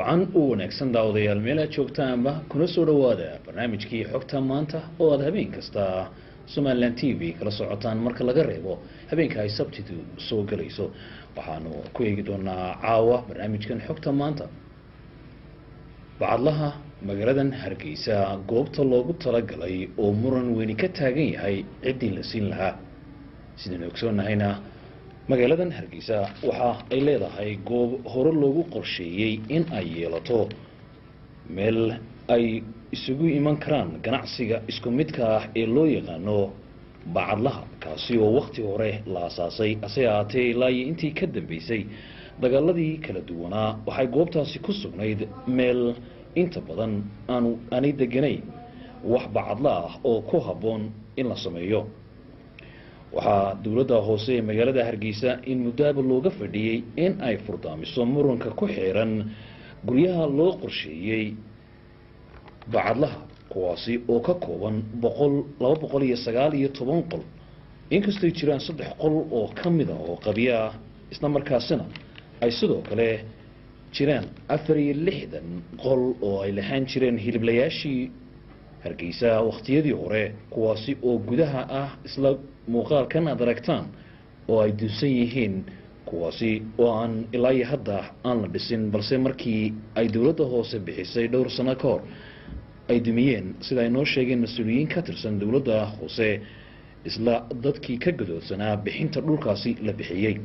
wacan u wanaagsan daawadayaal meel aad joogtaanba kuna soo dhowaada barnaamijkii xogta maanta oo aada habeen kasta somalilan t v kala socotaan marka laga reebo habeenka ay sabtidu soo gelayso waxaanu ku eegi doonaa caawa barnaamijkan xogta maanta bacadlaha magaaladan hargeysa goobta loogu talagalay oo muran weyni ka taagan yahay ciddii la siin lahaa sidaynu ogsoonnahayna magaaladan hargeysa waxa ay leedahay goob hore loogu qorsheeyey in ay yeelato meel ay isugu iman karaan ganacsiga isku midka ah ee loo yaqaano bacadlaha kaasi oo wakti hore la asaasay hase ahaatee ilaa iyo intii ka dambeysay dagaaladii kala duwanaa waxay goobtaasi ku sugnayd meel inta badan aanu aanay deganayn wax bacadla ah oo ku habboon in la sameeyo waxaa dowladda hoose ee magaalada hargeysa in muddaaba looga fadhiyey in ay furdaamiso muranka ku xiran guryaha loo qorsheeyey bacadlaha kuwaasi oo ka kooban boqol laba boqol iyo sagaal iyo toban qol inkastay jiraan saddex qol oo ka mid a oo qabyo ah isla markaasina ay sidoo kale jiraan afar iyo lixdan qol oo ay lahaan jireen hiliblayaashii hargeysa wakhtiyadii hore kuwaasi oo gudaha ah isla muuqaalkan aad aragtaan oo ay dunsan yihiin kuwaasi oo aan ilaa iyo hadda aan la dhisin balse markii ay dowladda hoose bixisay dhowr sano ka hor ay dumiyeen sida ay noo sheegeen mas-uuliyiin ka tirsan dowladda hoose isla dadkii ka gadoodsanaa bixinta dhulkaasi la bixiyey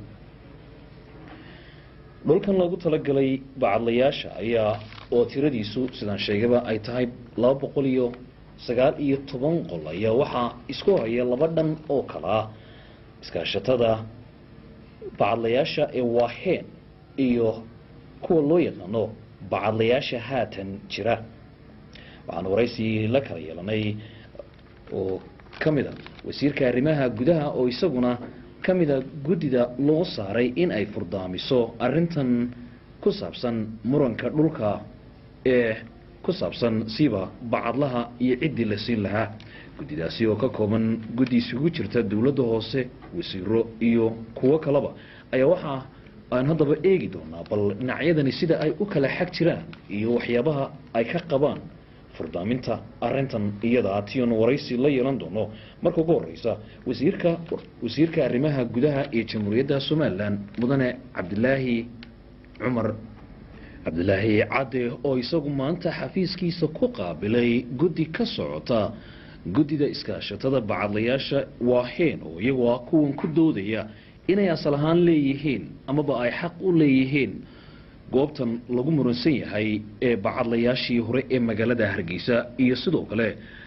dhulkan loogu talagalay bacadlayaasha ayaa oo tiradiisu sidaan sheegaba ay tahay laba boqol iyo sagaal iyo toban qol ayaa waxaa isku haya laba dhan oo kala ah iskaashatada bacadlayaasha ee waaheen iyo kuwa loo yaqaano bacadlayaasha haatan jira waxaan waraysi la kala yeelanay oo ka mid a wasiirka arrimaha gudaha oo isaguna ka mida guddida loo saaray in ay furdaamiso arrintan ku saabsan muranka dhulka ee ku saabsan siiba bacadlaha iyo ciddii la siin lahaa guddidaasi oo ka kooban guddi isugu jirta dowladda hoose wasiiro iyo kuwo kaleba ayaa waxaa aan haddaba eegi doonaa bal dhinacyadani sida ay u kala xag jiraan iyo waxyaabaha ay ka qabaan furdaaminta arintan iyada tiyon waraysi la yeelan doono marka ugu horeysa wasiirka wasiirka arrimaha gudaha ee jamhuuriyadda somalilan mudane cabdilaahi cumar cabdilaahi cadde oo isagu maanta xafiiskiisa ku qaabilay guddi ka socota guddida iskaashatada bacadlayaasha waaheen oo iyagu ah kuwan ku doodaya inay asal ahaan leeyihiin amaba ay xaq u leeyihiin goobtan lagu muransan yahay ee bacadlayaashii hore ee magaalada hargeysa iyo sidoo kale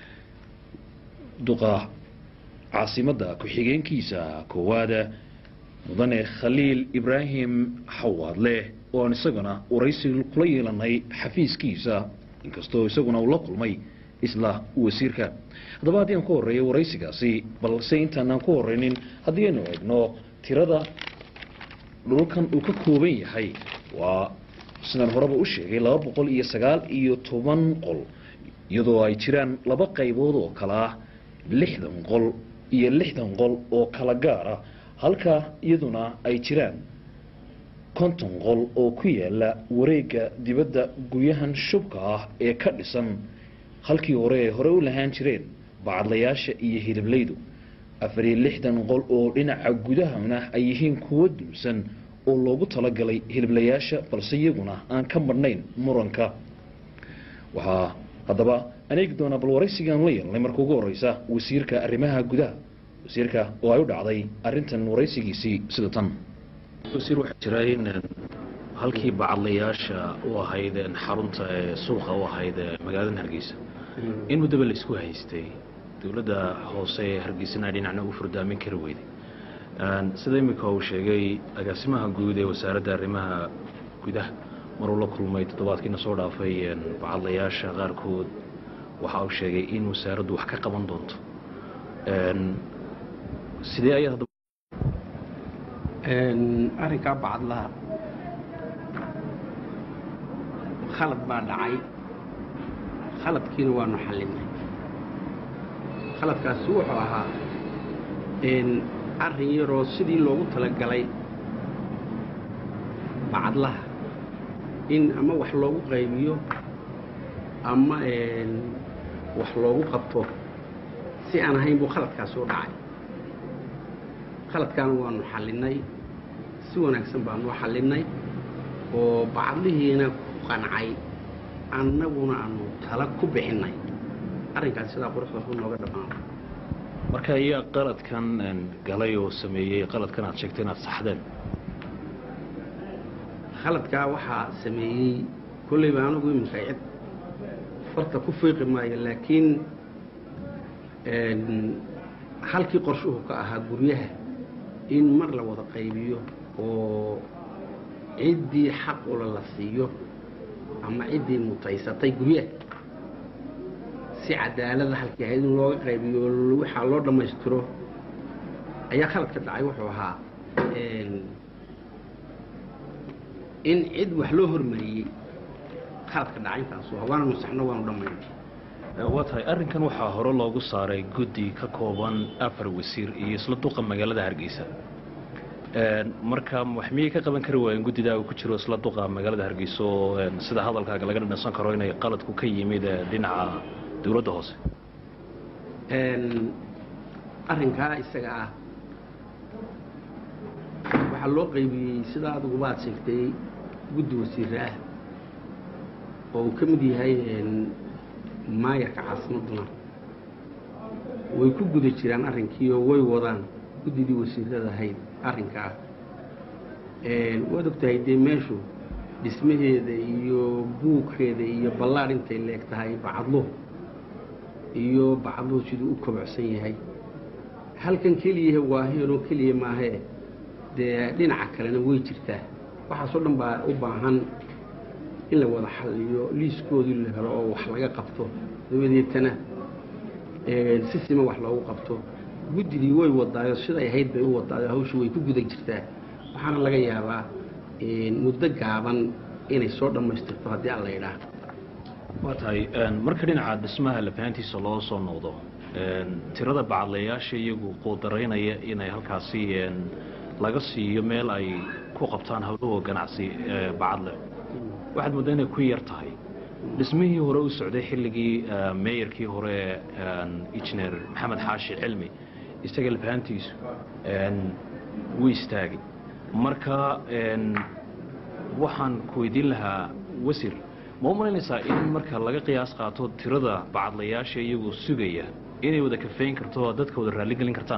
duqa caasimadda ku-xigeenkiisa koowaada mudane khaliil ibraahim xawaadle oo aan isagana waraysi kula yeelanay xafiiskiisa inkastoo isaguna uu la kulmay isla wasiirka haddaba haddii aan ku horreeya waraysigaasi balse intaanaan ku horeynin haddii aynu eegno tirada dhulkan uu ka kooban yahay waa sidaan horeba u sheegay laba boqol iyo sagaal iyo toban qol iyadoo ay jiraan laba qaybood oo kala ah lixdan qol iyo lixdan qol oo kala gaar ah halka iyaduna ay jiraan konton qol oo ku yaala wareegga dibadda guryahan shubka ah ee ka dhisan halkii hore ee hore u lahaan jireen bacadlayaasha iyo hiliblaydu afar iyo lixdan qol oo dhinaca gudahana ay yihiin kuwo dulsan oo loogu talagalay hiliblayaasha balse iyaguna aan ka marnayn muranka waxaa haddaba aan eegi doonaa bal waraysigaan la yeelnay marka ugu horeysa wasiirka arrimaha gudaha wasiirka oo ay u dhacday arrintan waraysigiisii sida tan wasiir waxaa jira in halkii bacadlayaasha u ahayd xarunta ee suuqa u ahayd magaalada hargeysa in muddaba laisku haystay dowladda hoose ee hargeysana dhinacna u furdaamin kari weyday sida imika uu sheegay agaasimaha guud ee wasaaradda arrimaha gudaha maruu la kulmay toddobaadkiina soo dhaafay bacadlayaasha qaarkood waxa uu sheegay in wasaaraddu wax ka qaban doonto sidee ayaad arrinkaa bacadlaha khalad baa dhacay khaladkiina waanu xallinay khaladkaasi wuxuu ahaa arrin yaroo sidii loogu talagalay bacadlaha in ama wax loogu qaybiyo ama wax loogu qabto si aan ahayn buu khaladkaasi u dhacay khaladkaana waanu xallinay si wanaagsan baanu u xallinay oo bacadlihiina ku qancay annaguna aanu tala ku bixinnay arrinkaas sidaa quruxda ku nooga dhammaanay marka ayaa qaladkan galay oo sameeyey qaladkan aad sheegtay inaad saxdeen khaladkaa waxaa sameeyey kollayba anigu iminka cid farta ku fiiqi maayo laakiin halkii qorshuhu ka ahaa guryaha in mar la wada qaybiyo oo ciddii xaq ula la siiyo ama ciddii mutaysatay guryaha si cadaalada halkii ahayd in looga qaybiyo waxaa loo dhammaystiro ayaa khaladka dhacay wuxuu ahaa in cid wax loo hormariyey khaladka dhacay intaasu waana nusaxno waanu dhammayn waa tahay arrinkan waxaa hore loogu saaray guddi ka kooban afar wasiir iyo isla duqa magaalada hargeysa marka wax miyay ka qaban kari waayeen guddidaa uu ku jiro isla duqa magaalada hargeysa oo sida hadalkaaga laga dhansan karo inay qaladku ka yimid dhinaca dowladda hoose arrinkaa isaga ah waxaa loo qaybiyey sidaa adiguba ad sheegtay guddi wasiire ah oo uu ka mid yahay maayarka caasimaduna way ku guda jiraan arrinkii oo way wadaan guddidii wasiirada ahayd arrinkaa waad ogtahay dee meeshu dhismaheeda iyo buugkeeda iyo ballaadh intay leeg tahay bacadluhu iyo bacadluhu siduu u kobocsan yahay halkan keliyahe waa heeloo keliya maahee dee dhinaca kalena way jirtaa waxaasoo dhan baa u baahan in la wada xalliyo liiskoodii la helo oo wax laga qabto dabadeetana si sima wax loogu qabto guddigii way wadaayo siday ahayd bay u wadaayo hawshu way ku guda jirtaa waxaana laga yaabaa muddo gaaban inay soo dhammaystirto haddii alla idhaah waa tahay marka dhinaca dhismaha lafahantiisa loo soo noqdo tirada bacadlayaasha iyagu quudaraynaya inay halkaasi laga siiyo meel ay ku qabtaan hawlahoo ganacsi bacadle waxaad mooddaa inay ku yar tahay dhismihii hore u socday xilligii meeyarkii hore injineer maxamed xaashi cilmi isaga lafahantiisu wuu istaagay marka waxaan ku weydiin lahaa wasir ma u malaynaysaa in marka laga qiyaas qaato tirada bacadlayaasha iyagoo sugaya inay wada kafeyn karto oo dadka wada raalligelin kartaan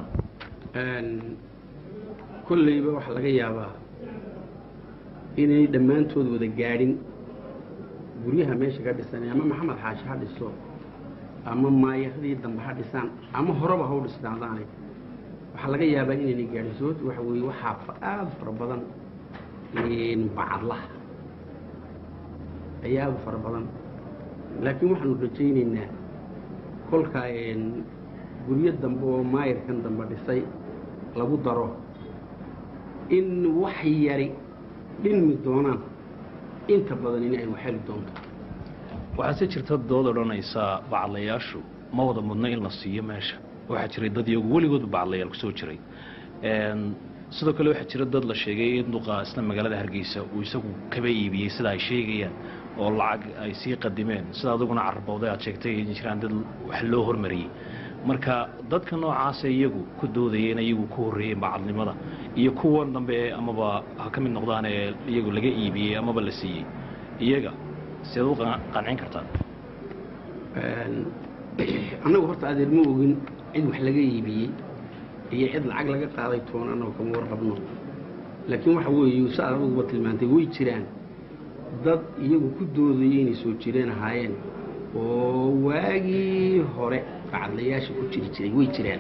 kolleyba waxaa laga yaabaa inay dhammaantood wada gaadhin guryaha meesha ka dhisanay ama maxamed xaashi ha dhiso ama maayakdii dambe ha dhisaan ama horeba ha u dhisnaadaane waxaa laga yaabaa inaynay gaadhin sababto waxa weeye waxaa aada fara badan bacadlaha ayaa aada u fara badan laakiin waxaanu rajaynaynaa kolka guryo dambe oo maayarkan dambe dhisay lagu daro in wax yari dhinmi doonaan inta badan in ay waxheli doonto waxaase jirta dood odhanaysaa bacadlayaashu ma wada mudno in la siiyo meesha waxaa jiray dad iyagu weligoodba bacadlayaal kusoo jiray sidoo kale waxaa jira dad la sheegay in duqa isla magaalada hargeysa uu isagu kaba iibiyey sida ay sheegayaan oo lacag ay sii qadimeen sida adiguna carabowday aad sheegtay in jiraan dad wax loo hormariyey marka dadka noocaasa iyagu ku doodaya in iyagu ku horreeyeen bacadnimada iyo kuwan dambe amaba ha ka mid noqdaan ee iyagu laga iibiyey amaba la siiyey iyaga sidaad u qancin kartaan annagu horta adeer ma ogin cid wax laga iibiyey iyo cid lacag laga qaaday toon annagu kama warqabno laakiin waxa weeye sa aduguba tilmaantay way jiraan dad iyagu ku doodayay inay soo jireen ahaayeen oo waagii hore bacadlayaasha ku jiri jiray way jiraan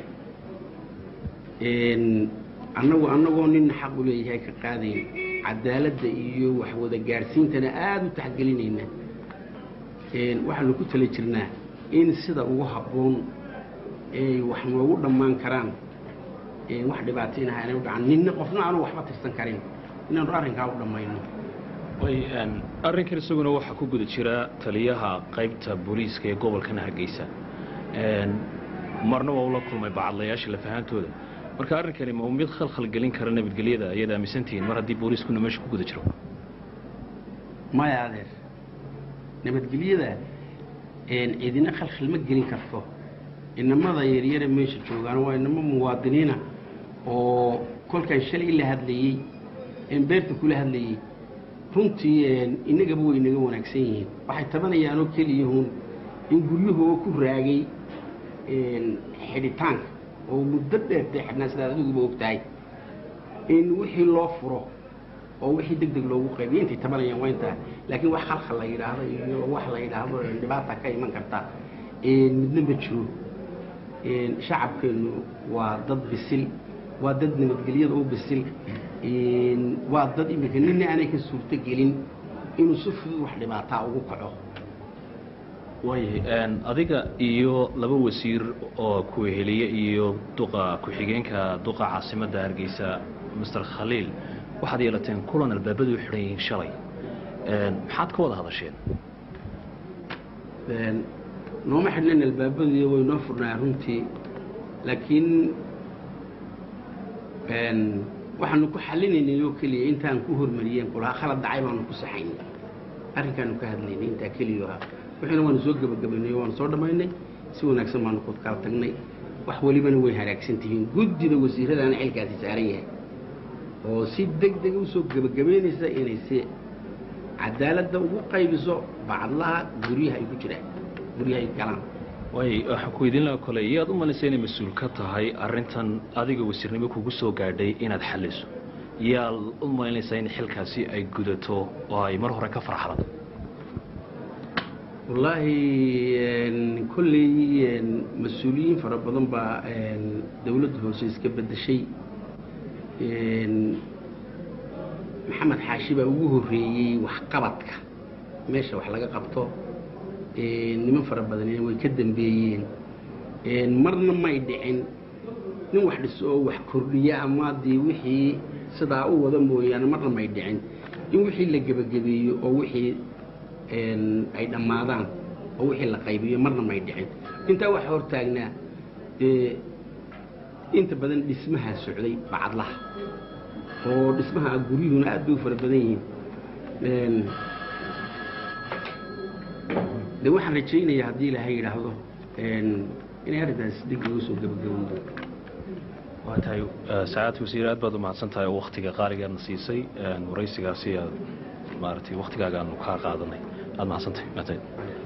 annagu annagoo nin xaq u leeyahay ka qaadayn cadaaladda iyo wax wada gaadhsiintana aada u taxgelinayna waxaanu ku tala jirnaa in sida ugu habboon ay wax noogu dhammaan karaan wax dhibaataynaha inay u dhacan ninna qofna aanu waxba tirsan karin inaanu arrinkaa u dhammayno arrinkan isaguna waxaa ku guda jira taliyaha qaybta booliiska ee gobolkan hargeysa marna waa ula kulmay bacadlayaasha lafahantooda marka arrinkani ma mid khalkhal gelin kara nabadgelyada ayaad aaminsantihiin mar haddii booliiskuna meesha ku guda jiro maya adeer nabadgelyada cidina khalkhal ma gelin karto inamada yaryare meesha joogaan waa inamo muwaadiniina oo kolkaan shalay la hadlayey beerta kula hadlayey runtii inagaba way inaga wanaagsan yihiin waxay tabanayaanoo keliyahun in guryahoo ku raagay xidhitaanka oo muddo dheertay xidhnaa sidaad adiguba og tahay in wixii loo furo oo wixii deg deg loogu qaybiyo intay tabanayaan waa intaa laakiin wax khalkhal la yidhaahdo iyo wax la yidhaahdo dhibaata ka iman karta midna ma jiro shacabkeennu waa dad bisil waa dad nabadgelyada u bisil waa dad iminka nina aanay ka suurto gelin inuu si fudud wax dhibaataa ugu kaco waayahay adiga iyo laba wasiir oo kuweheliye iyo duqa ku-xigeenka duqa caasimadda hargeysa master khaliil waxaad yeelateen kulan albaabadu u xidhan yihiin shalay maxaad ka wada hadasheen nooma xidhnayn albaabadii way noo furnaa runtii laakiin waxaanu ku xalinaynay oo keliya intaan ku hormariyeen kulahaa khalad dhacay baanu ku saxaynay arrinkaanu ka hadlaynay intaa keliya ahaa wixiina waanu soo gebagabaynay waanu soo dhammaynay si wanaagsan baanu ku kala tagnay wax welibana way haraagsan tihiin guddida wasiiradaana xilkaasi saaran yahay oo si deg dega usoo gebagabaynaysa inay si cadaaladda ugu qaybiso bacadlaha guryaha ay ku jiraan guryaha ay galaan waay waxaan ku idin laha kole iyaad u malaysa inay mas-uul ka tahay arrintan adiga wasiirnimo kugu soo gaadhay inaad xalliso yaad u malaynaysaa in xilkaasi ay gudato oo ay mar hore ka farxalan wallaahi kolley mas-uuliyiin fara badan baa dowladda hoose iska beddeshay maxamed xaashi baa ugu horreeyey waxqabadka meesha wax laga qabto niman fara badanina way ka dambeeyeen marna may dhicin nin wax dhiso oo wax kordhiya ama dee wixii sidaa u wada mooyaane marna may dhicin in wixii la gebagabeeyo oo wixii ay dhammaadaan oo wixii la qaybiyo marna may dhicin intaa waxa hortaagnaa dee inta badan dhismahaa socday bacadlaha oo dhismaha guryuhuna aad bay u fara badan yihiin de waxaan rajaynayaa haddii ilaahay yidhaahdo inay arrintaas deg loo soo gebagabowdo waa tahay sacaad wasiir aad baad u mahadsan tahay oo waktiga qaaligaadna siisay waraysigaasi aad maaragtay waktigaagaanu kaa qaadanay aad mahadsantahay maatayd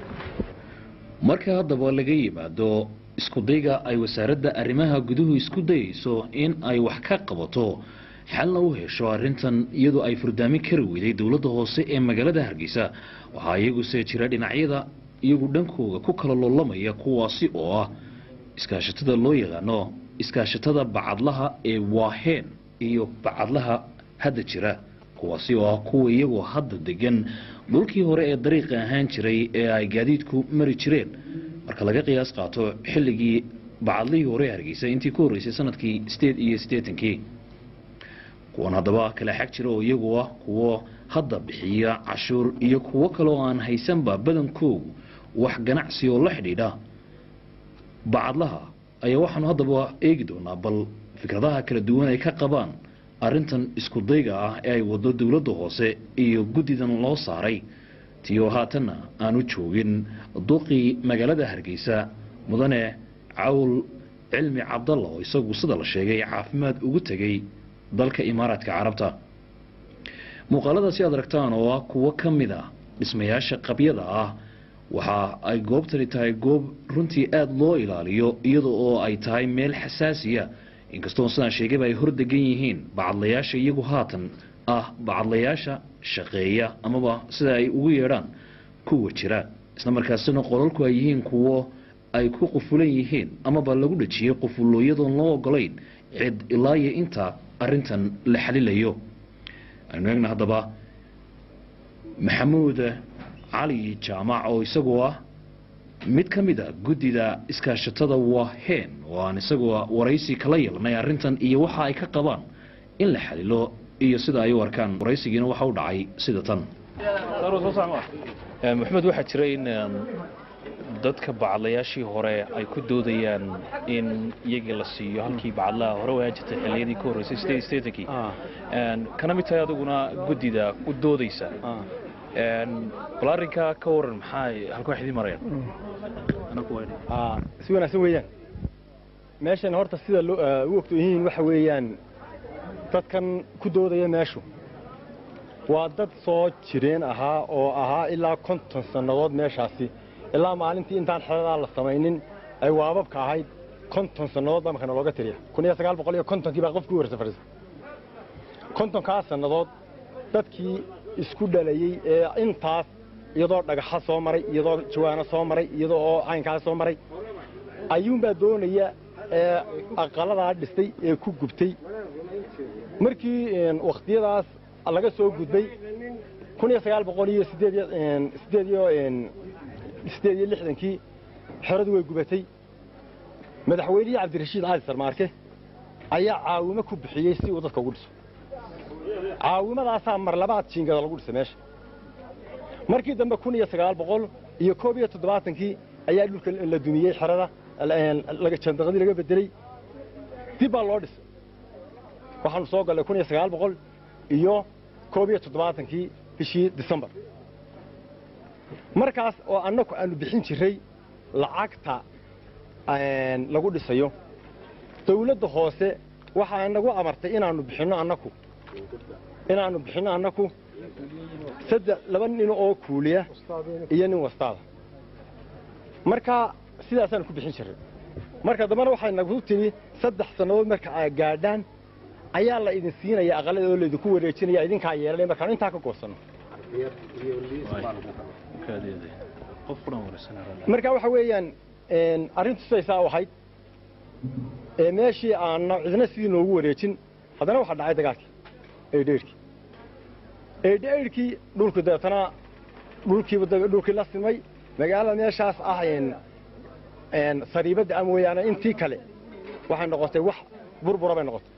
marka haddaba laga yimaado iskudayga ay wasaaradda arrimaha guduhu isku dayayso in ay wax ka qabato xalna u hesho arrintan iyadoo ay furdaamin kari weyday dowladda hoose ee magaalada hargeysa waxaa iyaguse jira dhinacyada iyagu dhankooga ku kala loolamaya kuwaasi oo ah iskaashatada loo yaqaano iskaashatada bacadlaha ee waaheen iyo bacadlaha hadda jira kuwaasi oo ah kuwa iyagoo hadda degan dhulkii hore ee dariiqa ahaan jiray ee ay gaadiidku mari jireen marka laga qiyaas qaato xilligii bacadlihii hore ee hargeysa intii ku horreysay sanadkii sideed iyo siddeetankii kuwan haddaba kala xag jira oo iyagu ah kuwo hadda bixiya cashuur iyo kuwo kaleoo aan haysanba badankoogu wax ganacsi oo la xidhiidha bacadlaha ayaa waxaanu haddaba eegi doonaa bal fikradaha kala duwan ay ka qabaan arrintan isku dayga ah ee ay wado dowladda hoose iyo guddidan loo saaray tiyo haatanna aanu joogin duqii magaalada hargeysa mudane cawl cilmi cabdalla oo isagu sida la sheegay caafimaad ugu tegay dalka imaaraadka carabta muuqaaladaasi aad aragtaan oo ah kuwo ka mid a dhismayaasha qabyada ah waxa ay goobtani tahay goob runtii aada loo ilaaliyo iyada oo ay tahay meel xasaasiya inkastoo sidaan sheegayba ay hor degan yihiin bacadlayaasha iyagu haatan ah bacadlayaasha shaqeeya amaba sida ay ugu yeedhaan kuwa jira isla markaasina qolalku ay yihiin kuwo ay ku qufulan yihiin amaba lagu dhajiyey qufulooyadoon loo ogolayn cid ilaa iyo inta arrintan la xalilayo aynu eegna haddaba maxamuud cali jaamac oo isagoo ah mid ka mid a guddida iskaashatada waheen oo aan isagoo waraysi kala yeelnay arrintan iyo waxa ay ka qabaan in la xalilo iyo sida ay u arkaan waraysigiina waxa u dhacay sida tan maxamed waxaa jira in dadka bacadlayaashii hore ay ku doodayaan in iyagii la siiyo halkii bacadlaha hore waan jirtay xilliyadii ka horreysay sideed sideetankii kana mid tahay adiguna guddida u doodaysa bal arrinkaa ka waran maxaa halka wax idiin marayaan aa si wanaagsan weeyaan meeshan horta sida loo u ogto yihiin waxa weeyaan dadkan ku doodaya meeshu waa dad soo jireen ahaa oo ahaa ilaa konton sannadood meeshaasi ilaa maalintii intaan xeradaa la samaynin ay waababka ahayd konton sannadood baa markana looga tiriya kun iyo sagaal boqol iyo kontonkii baa qofkii warsa fadhiisa kontonkaas sannadood dadkii isku dhalayey ee intaas iyadoo dhagaxa soo maray iyadoo jawaano soo maray iyadoo oo caynkaas soo maray ayuunbaa doonaya ee aqaladaa dhistay ee ku gubtay markii wakhtiyadaas laga soo gudbay kun iyo sagaal boqol iyo sideed iyo sideed iyo sideed iyo lixdankii xeradu way gubatay madaxweynihii cabdirashiid cali sarmaarke ayaa caawimo ku bixiyey si uu dadka ugu dhiso caawimadaasaa mar labaad jiingada lagu dhisay meesha markii dambe kun iyo sagaal boqol iyo koob iyo toddobaatankii ayaa dhulka la dumiyey xerada jandaqadii laga bedeley dib baa loo dhisay waxaanu soo gallay kun iyo sagaal boqol iyo koob iyo toddobaatankii bishii disembar markaas oo annagu aanu bixin jirray lacagta lagu dhisayo dawladda hoose waxaa nagu amartay inaannu bixinno annaku inaannu bixinno annaku saddex laba nin oo kuuliya iyo nin wastaada marka sidaasaanu ku bixin jirray marka dambena waxay nagu tidhi saddex sannadood marka aa gaadhaan ayaa la idin siinaya aqalada oo laydinku wareejinaya idinkaa yeelanaya markaanu intaa ka goosanno marka waxa weeyaan arrintu sidaysaa u ahayd ee meeshii aanna cidna sidii noogu wareejin haddana waxaa dhacay dagaalkii eedheerhkii eedheerhkii dhulku deetana dhulkiiba dhulkii la simay magaalada meeshaas ah sariibadda a mooyaane intii kale waxay noqotay wax burbura bay noqotay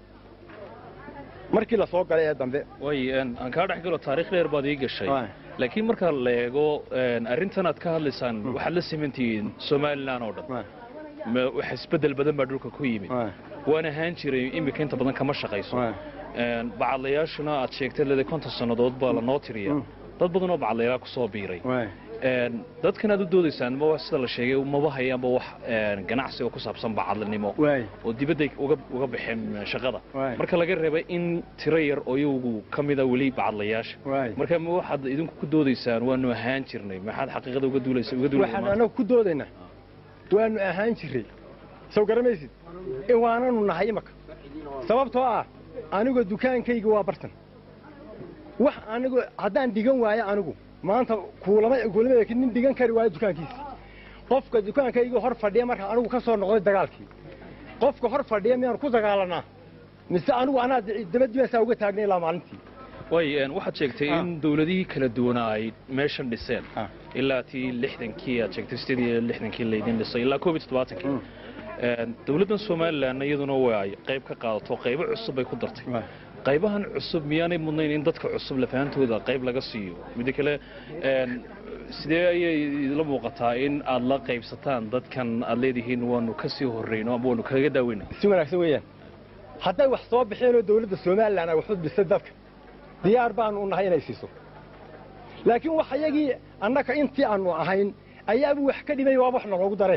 markii la soo galay ee dambe way aan kaa dhex galo taarikh dheer baad ii gashay laakiin marka la eego arrintan aad ka hadlaysaan waxaad la simantihiin somalilan oo dhan wax isbeddel badan baa dhulka ku yimid waan ahaan jiray iminka inta badan kama shaqayso bacadlayaashuna aad sheegtay leda konton sannadood baa lanoo tiriya dad badan oo bacadlayaal ku soo biiray dadkan aad u doodaysaan ma sida la sheegay maba hayaanba wax ganacsi oo ku saabsan bacadlinimo oo dibadday uga baxeen shaqada marka laga reebay in tiro yar oo iyagu ka mida weli bacadlayaasha marka ma waxaad idinku ku doodaysaan waanu ahaan jirnay maxaad xaqiiqada uga duulaysa uga waxaan anagu ku doodaynaa waanu ahaan jirray sow garamaysid waananu nahay imaka sababtoo ah anigoo dukaankayga waa bartan wax anigu haddaan dhigan waayo anigu maanta kuulama kuulama nin dhigan kari waayo dukaankiisa qofka dukaankayga hor fadhiya marka anigu ka soo noqday dagaalkii qofka hor fadhiya miyaanu ku dagaalanaa mise anigu anaa dabadiibaasaa uga taagnay ilaa maalintii way waxaad sheegtay in dawladihii kala duwanaa ay meeshan dhiseen ilaa tii lixdankii aad sheegtay sideed iyo lixdankii laydin dhisay ilaa koob iyo toddobaatankii dawladdan somalilanna iyaduna way qayb ka qaadato qaybo cusub bay ku dartay qaybahan cusub miyaanay mudnayn in dadka cusub lafahantooda qayb laga siiyo midda kale sidee ayay idila muuqataa in aad la qaybsataan dadkan aad leedihiin waanu ka sii horrayno ama waanu kaga daaweyna si wanaagsan weeyaan hadday wax soo baxeen oo dawladda somalilan ay waxu dhisay dadka diyaar baanu u nahay inay siiso laakiin wax iyagii annaka intii aanu ahayn ayaaba wax ka dhimay waaba wax naloogu daree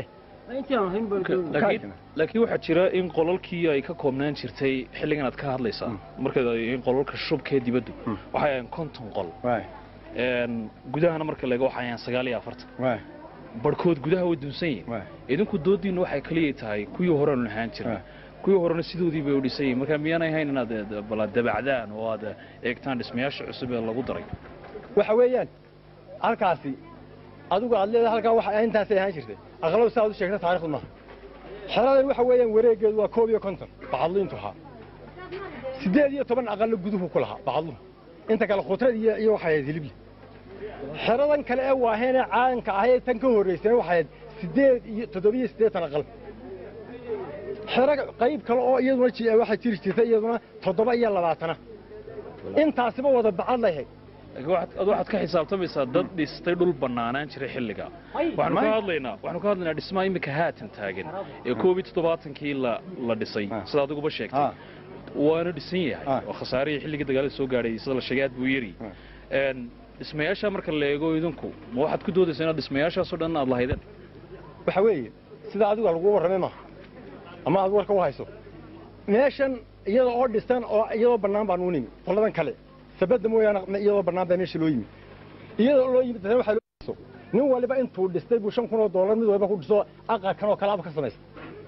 laakiin waxaa jira in qolalkii ay ka koobnaan jirtay xilligan aad ka hadlaysaa marka in qolalka shubkee dibaddu waxay ahayn konton qol gudahana marka laego waxay ahayn sagaal iyo afartan barhkood gudaha way dunsan yihin idinku doodiinna waxay keliya tahay kuwii horeanu lahaan jirna kuwii horena sidoodii bay u dhisan yihin marka miyaanay ahayn inaad bala dabacdaan oo aad eegtaan dhismayaasha cusub ee lagu daray waxa weeyaan halkaasi adigu aad leedahay halkaa waxa intaasay ahaan jirtay aqaladu saa ad u sheegta taarikhdu maaha xeradan waxa weeyaan wareeggeedu waa koob iyo konton bacadliintu ahaa siddeed iyo toban aqallo guduhu ku lahaa bacadluhu inta kale khudrad iyo iyo waxay ahayd hilibli xeradan kale ee waaheenee caanka ahee tan ka horraysana waxay ahayd siddeed iyo toddobiyo siddeetan aqal xero qayb kale oo iyaduna waxay jiri jirtay iyaduna toddoba iyo labaatana intaasiba wada bacad lahayd ad waxaad ka xisaabtamaysaa dad dhistay dhul bannaanaan jiray xilliga waxaanu ka hadlaynaa waxaanu ka hadlaynaa dhismaha iminka haatan taagan ee koob iyo toddobaatankii la la dhisay sida adiguba sheegtay waana dhisan yahay oo khasaarihii xilligii dagaalada soo gaadhay sida la sheegay aad buu yari dhismayaasha marka la eego idinku ma waxaad ku doodaysaa inaad dhismayaashaasoo dhan aad lahaydeen waxa weeye sida adigu lagu warramay maaha ama aad warka u hayso meeshan iyada oo dhisan oo iyadoo bannaan baan u nimi qoladan kale sabadda mooyaane iyadoo bannaan baa meesha loo yimi iyadoo loo yimid dadna waxaa loo dhiso nin waliba intuu dhistay buu shan kun oo dollar mid waliba ku dhiso aqalkan oo kale aba ka samaysta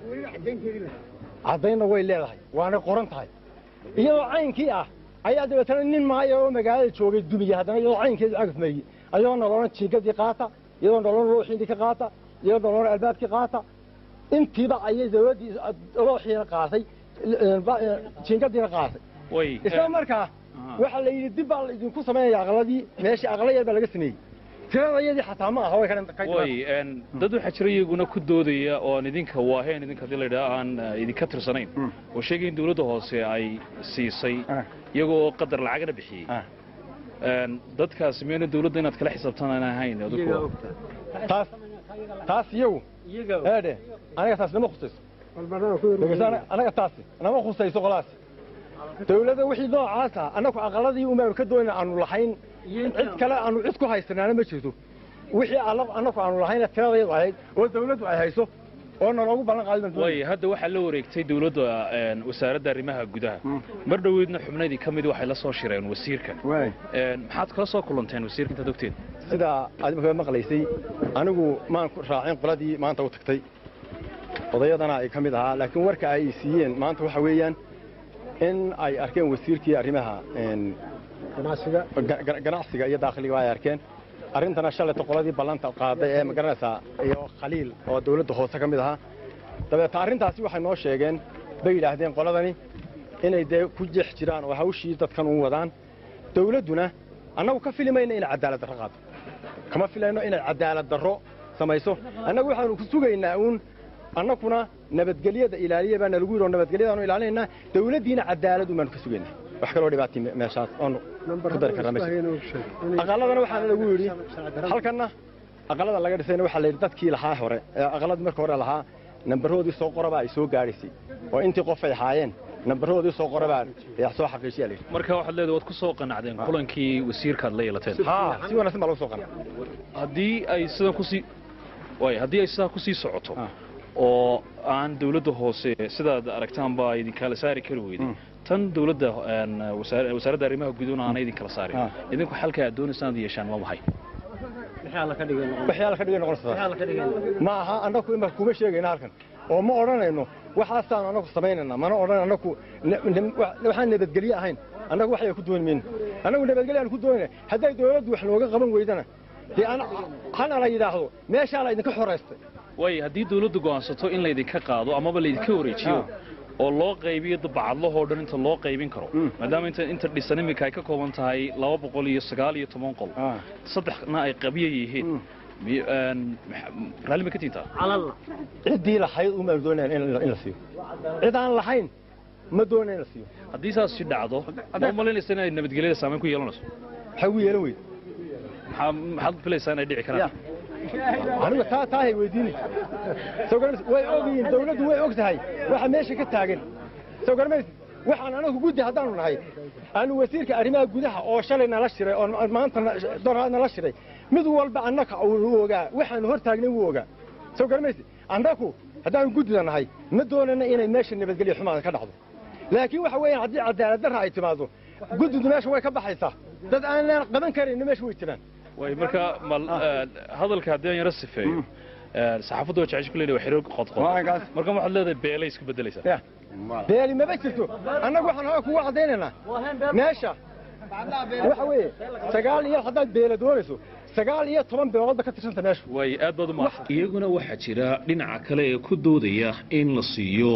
caddaynna way leedahay waana qoran tahay iyadoo caynkii ah ayaa dabeetana nin maayo oo magaalada joogay dumiya haddana iyadoo caynkeedu cagaf mariyey ayadoo nolona jiingadii qaata iyadoo nolona looxiindii ka qaata iyadoo nolona albaabkii qaata intiiba ayay dawladdii looxiina qaatay jiingadiina qaatay way isla markaa waxaa la yidhi dib baa la idinku samaynaya aqladii meeshii aqla yar baa laga sameeyey tiradayadii xataa ma aha way ka way een, dad waxaa jira iyaguna ku doodaya oo aan idinka waaheen idinka hadii la yidhaha aan eh, idinka tirsanayn oo sheegay in dawladda hoose ay siisay Ah. iyagoo qadar lacagna bixiyey Een, dadkaasi miyayna dawladda inaad kala xisaabtan aan ahayn adigu taas taas iyagu eedhe aniga taas nama khusayso dhegeyso ana- anaga taasi nama khusayso qolaas dawladda wixii noocaas ah annagu aqaladii umaanu ka doonayna aanu lahayn cid kale aanu cid ku haysanaana ma jirto wixii alla- annagu aanu lahayna tiradayadu ahayd oo dawladdu ay hayso oo naloogu ballan qaadi baan doonayna. way hadda waxaa la wareegtay dawladda een, wasaaradda arrimaha gudaha mar dhoweydna xubnaydii ka mid waxay la soo shireen wasiirka Waay. Een, maxaad kala soo kulanteen wasiirka intaad ogteen sida aad markaa maqlaysay anigu maan ku raacin qoladii maanta u tagtay odayadana ay ka mid ahaa laakiin warka ay siiyeen maanta waxa weeyaan in ay arkeen wasiirkii arrimaha een, ga- ga- ganacsiga iyo dakhliga ay arkeen arrintana shalayta qoladii ballanta qaaday ee magaranaysaa iyo khaliil oo dawladda hoose ka mid ahaa dabeeta arrintaasi waxay noo sheegeen bay yidhaahdeen qoladani inay dee ku jeex jiraan oo hawshii dadkan u wadaan dawladduna annagu ka filimayna inay cadaalad darro qaado kama filayno inay cadaalad darro samayso annagu waxaanu ku sugaynaa uun annaguna nabadgelyada ilaaliya baana lagu yidhi oo nabadgelyadaanu ilaalinaynaa dawladdiina cadaalad umaanu ka sugaynaa wax kaloo dhibaatay me- meeshaas oonu ku dari karnaa ma jirto aqaladana waxaana lagu yidhi halkanna aqalada laga dhisayna waxaa la yidhi dadkii lahaa hore ee aqaladii marka hore lahaa nambaroodii soo qoraba ay soo gaadhaysay oo intii qof ay haayeen nambaroodii soo qorabaa ee soo xaqiijiya la yidhi marka waxaad leedahay waad ku soo qanacdeen kulankii wasiirkaad la yeelateen haa si wanaagsan baa lagu soo qana haddii ay sidan kusii way haddii ay sidaa kusii socoto Ah. oo aan dawladda hoose sidaad aragtaan baa idinkala saari kari weyday tan dawladda een, wasaar- wasaaradda arrimaha guduhna aana idinkala saarin Ah. idinku xalka aad doonaysaan aad yeeshaan waa maxay waxyaala ka dhigay noqonaysaa ma aha annagu ima kuma sheegayna halkan oo ma odhanayno waxaasaanu annagu samaynayna mana odhan annagu ne- ne- wa- waxaan nabadgelye ahayn annagu waxya ku dooni mayno annagu nabadgelye aan ku doonayna hadday dawladdu wax nooga qaban weydana dee ana hana la yidhaahdo meeshaa la idinka xoraystay way haddii dawladdu go'aansato in laydinka qaado amaba laydinka wareejiyo oo loo qaybiyo bacadlahoo dhan inta loo qaybin karo maadaama inta inta dhisan iminka ay ka kooban tahay laba boqol iyo sagaal iyo toban qol saddexna ay qabyo yihiin mi- een, maxa- raalli ma ka tiintaa ciddii lahayd umaanu doonayna in la- in la siiyo cid aan lahayn ma doonaya in la siiyo haddii saas si dhacdo ma u malaynaysa inay nabadgelyada saameyn ku yeelanayso maxay ugu yeelan weyd maxaa maxaad filaysaa inay dhici karaan aniga taa taahay weydiini soo garmaysid way ogyihiin dawladdu way og tahay waxa meesha ka taagan soo garmaysid waxaan anagu guddi haddaanu nahay aanu wasiirka arrimaha gudaha oo shalay nala shiray oo maanta na- doraad nala shiray mid walba annaka uu ogaa waxaanu hor taagnay wuu ogaa soo garmaysid annagu haddaanu guddida nahay ma doonana inay meesha nabadgelyo xumaada ka dhacdo laakiin waxa weeyaan haddii cadaalad darra ay timaado guddidu meesha way ka baxaysaa dad aanan qaban karayna meesha way jiraan way marka mal een, hadalka haddii aan yaro sifeeyo een, saxaafaddu waa jecesha kuleedahay waa xiriir qodqod Waagas. marka waxaad leedahay beelay isku bedelaysaa Ya. beeli maba jirto annagu waxaan hore kugu caddaynaynaa meesha waxa weeye sagaal iyo haddaad beela doonayso sagaal iyo toban beeloodba ka tirsanta meesha way aad baad u mahadsan iyaguna waxaa jira dhinaca kale ee ku doodaya in la siiyo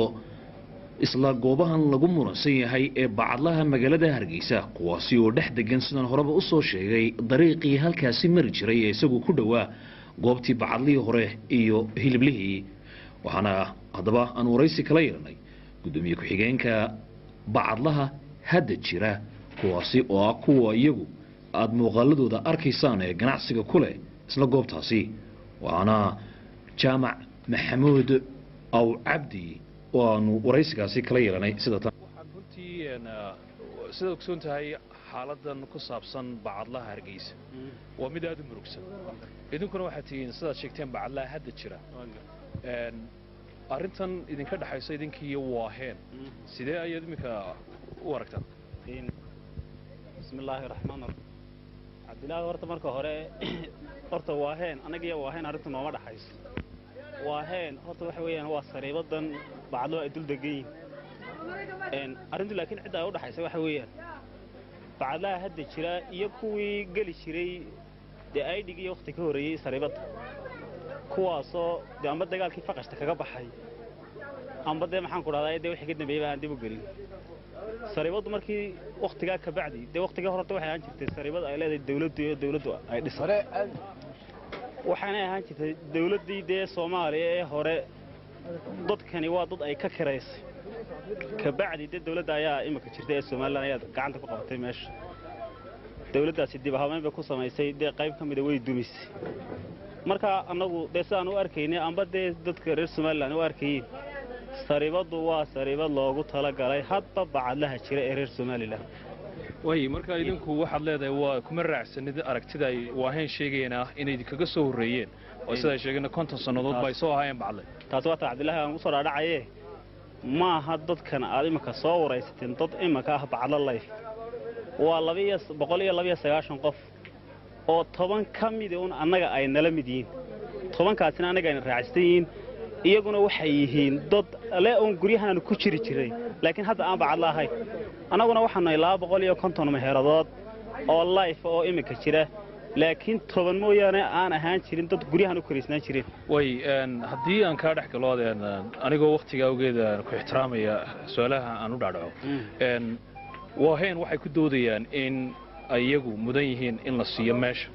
isla goobahan lagu muransan yahay ee bacadlaha magaalada hargeysa kuwaasi oo dhex degan sidaan horeba u soo sheegay dariiqii halkaasi mari jiray ee isagu ku dhowaa goobtii bacadlihii hore iyo hiliblihii waxaana haddaba aan waraysi kala yeelanay guddoomiye ku-xigeenka bacadlaha hadda jira kuwaasi oo ah kuwa iyagu aada muuqaaladooda arkaysaan ee ganacsiga ku leh isla goobtaasi waana jaamac maxamuud aw cabdi oo aanu waraysigaasi kala yeelanay sida tan waxaad runtii een, ah, sidaad ogsoon tahay xaaladan ku saabsan bacadlaha hargeysa waa mid aada u murugsan idinkuna waxaad tihiin sidaad sheegteen bacadlaha hadda jira Een, arrintan idinka dhexaysa idinkiiyo waaheen sidee ayaad iminka u aragtaan bismi illaahi raxmaan raxiim cabdilaahi horta marka hore horta waaheen annagiyo waaheen arrintu nooma dhaxayso waaheen horta waxa weeyaan waa sariibadan bacdlo ay dul degan yihiin arrintu laakiin cidda ay u dhaxaysa waxa weeyaan bacdlaha hadda jira iyo kuwii geli jiray dee aydhig iyo wakhti ka horreeyey sariibadda kuwaasoo dee amba dagaalkii faqashta kaga baxay amba dee maxaan ku dhahdaa dee wixii ka dambeeyey aan dib u gelin sariibaddu markii wakhtigaa ka bacdi dee wakhtigaa horta waxay ahaan jirtay sariibad ay leedahay dawladdu iyo dawladdu ay dhisan waxaanay ahaan jirtay dawladdii dee soomaaliya ee hore dadkani waa dad ay ka kiraysay ka bacdi dee dawladda ayaa imika jirtay ee somalilan ayaa gacanta ku qabatay meesha dawladdaasi dib habeyn bay ku samaysay dee qayb ka mida way dumisay marka annagu dee sidaan u arkaynay amba dee dadka reer somalilan u arkayeen sariibaddu waa sariibad loogu talagalay hadba bacadlaha jira ee reer somalilan way marka idinku waxaad leedahay waa kuma raacsanid aragtida ay waaheen sheegayeen ah inay idinkaga soo horreeyeen oo sidaa sheegeen konton sannadood ba ay soo ahaayeen bacadle taasi waa ta cabdilaahi aan usoo dhaadhacaye ma aha dadkan aad iminka soo waraysateen dad iminka ah bacadlo layf waa labaiyo boqol iyo labaiyo sagaashan qof oo toban ka mida un annaga ay nala mid yihiin tobankaasina annaga ayna raacsan yihiin iyaguna waxay yihiin dad le uun guryahaanu ku jiri jiray laakiin hadda aan bacadla ahayn annaguna waxaanu nahay laba boqol iyo konton meheeradood oo layf oo iminka jira laakiin toban mooyaane aan ahaan jirin dad guryahan u karaysnaan jireen way een, haddii aan kaa dhex galo een, anigoo wakhtigaa awgeed aan ku ixtiraamaya su-aalaha aan u dhaadhaco een, waaheen waxay ku doodayaan in ay iyagu mudan yihiin in la siiyo meesha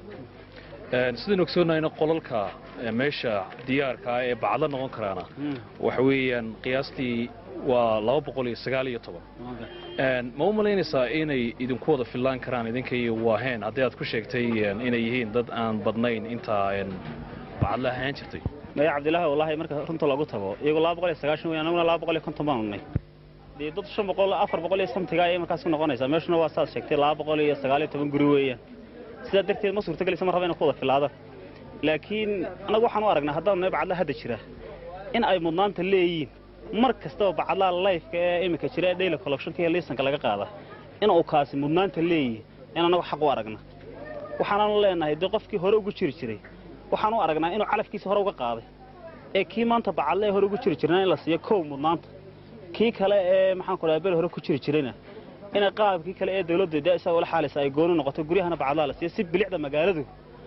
Een, sidaan ogsoonnahayna qolalka ee meesha diyaarka ah ee bacadla noqon karaana waxa weeyaan qiyaastii waa laba boqol iyo sagaal iyo toban Een, ma u malaynaysaa inay idinku wada fillaan karaan idinka iyo waaheen haddii aad ku sheegtay een, inay yihiin dad aan badnayn intaa een, bacadla ahaan jirtay maya cabdilaahi wallaahi marka runta loogu tago iyagoo laba boqol iyo sagaashan weyn annaguna laba boqol iyo konton baanu nay dee dad shan boqol afar boqol iyo samtiga ayay markaas ku noqonaysaa meeshuna waa saad sheegtay laba boqol iyo sagaal iyo toban guri weeyaan sidaa darteed ma suurtagelaysa mar raba inay ku wada filaadaan laakiin annagu waxaan u aragnaa haddaanu nahay bacadla hadda jira in ay mudnaanta leeyihiin mar kastaba bacadlaha layfka ee iminka jira ee daily collectionka iyo liisanka laga qaada in uu kaasi mudnaanta leeyihi in annagu xaq u aragna waxaanaanu leenahay dee qofkii hore ugu jiri jiray waxaan u aragnaa inuu calafkiisa hore uga qaaday ee kii maanta bacadle ee hore ugu jiri jirna in la siiyo kow mudnaanta kii kale ee maxaan ku dhaha bel hore ku jiri jirayna inay qaabkii kale ee dawladda dee isagoo la xaalaysa ay gooni noqoto guryahana bacadlaha la siiyo si bilicda magaaladu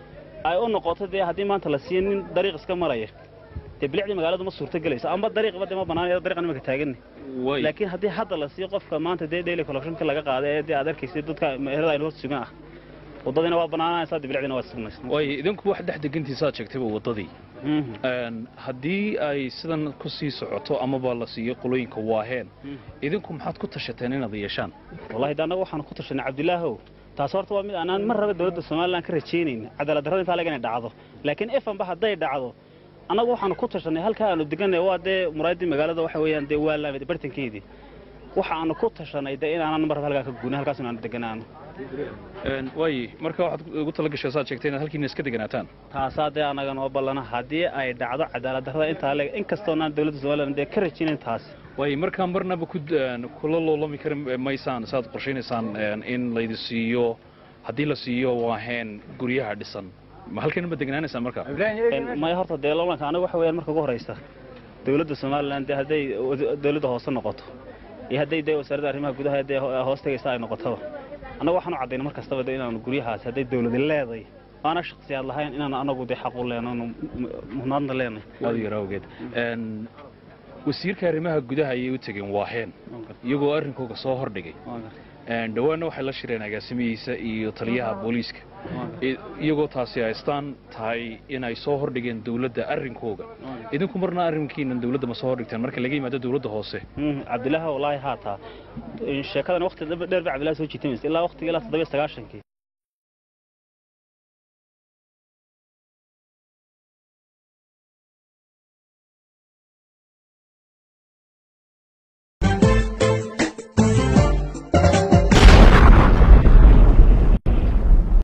ay u noqoto dee haddii maanta la siiyo nin dariiq iska maraya dee bilicdii magaaladu ma suurto gelayso amba dariiqba dee ma banaanayo dariiqan imika taaganni laakiin haddii hadda la siiyo qofka maanta dee daily collectionka laga qaada ee dee aad arkaysa dadka meherada aynu hor sugan ah waddadiina waa banaanaysaa dee bilicdiina waa sugnaysa way idinku wax dhex degantiisaad sheegtayba waddadii Een, haddii ay sidan ku sii socoto amaba la siiyo qolooyinka waaheen idinku maxaad ku tashateen inaad yeeshaan wallahi de annagu waxaanu ku tashanay cabdilaahow taas horta waa mid aanaan mar raba dawladda somalilan ka rajaynayna cadaalad darrada intaa laga inay dhacdo laakiin efanba hadday dhacdo annagu waxaanu ku tashanay halkaa aanu deganay waa dee muraaddii magaalada waxa weeyaan dee waa laamid bartankeedii waxa aanu ku tashanay dee inaanan mar raba halkaa ka guunin halkaas inaanu deganaano Een, way marka waxaad ugu tala gashay saad sheegtay inaad halkiina iska deganaataan taasaa dee annaga noo ballana haddii ay dhacdo cadaalad darrada intaa leeg inkastoonaan dawladda somalilan dee ka rajaynayn taas way markaa marnaba ku een, kula loolami kari maysaan saad qorshaynaysaan een, in laydi siiyo haddii la siiyo waaheen guryaha dhisan ma halkan ma degnaanaysaan marka maya horta dee loolanka aniga waxa weeyaan marka ugu horeysa dawladda somalilan dee hadday dawladda hoose noqoto iyo hadday dee wasaaradda arrimaha gudaha dee hoos tegaysa ay noqotaba annaga waxaan u caddayna mar kastaba dee inaanu guryahaas hadday dawladi leeday aana shaksiyaad lahayn inaanu anagu dee xaq u leenano muhnaadna leenay waad yar awgeed Een, wasiirka arrimaha gudaha ayay u tegeen waaheen iyagoo arrinkooga soo hordhigay Een, dhowaanna waxay la shireen agaasimihiisa iyo taliyaha booliiska I- iyagoo taasi haystaan tahay inay soo hordhigeen dawladda arrinkooga idinku marna arrinkiinan dawladda ma soo hordhigteen marka laga yimaado dawladda hoose cabdilaahi wallaahi haataa sheekadan waqti dheer ba cabdillahi soo jiitamaysa ilaa waqtiga ilaa toddobiyo sagaashankii